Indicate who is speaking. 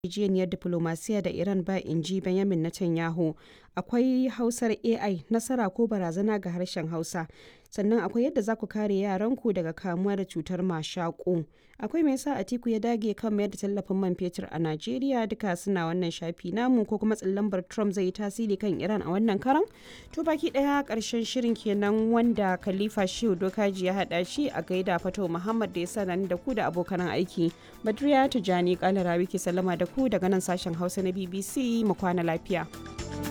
Speaker 1: yarjejeniyar diflomasiyya da Iran ba in ji Benjamin Netanyahu. Akwai Hausar AI nasara ko barazana ga harshen Hausa. Sannan akwai yadda za ku kare yaranku daga kamuwa da cutar mashaƙo. Akwai me yasa Atiku ya dage kan mayar da tallafin man fetur a Najeriya duka suna wannan shafi namu ko kuma tsallambar Trump zai yi tasiri kan Iran a wannan karan? To baki ɗaya ƙarshen shirin kenan wanda Khalifa Shehu Dokaji ya haɗa shi a gaida Fato Muhammad da ya sa da ku da abokan aiki. Badriya Tijani Kalarawi ke sallama da ku daga nan sashen Hausa na BBC mu kwana lafiya.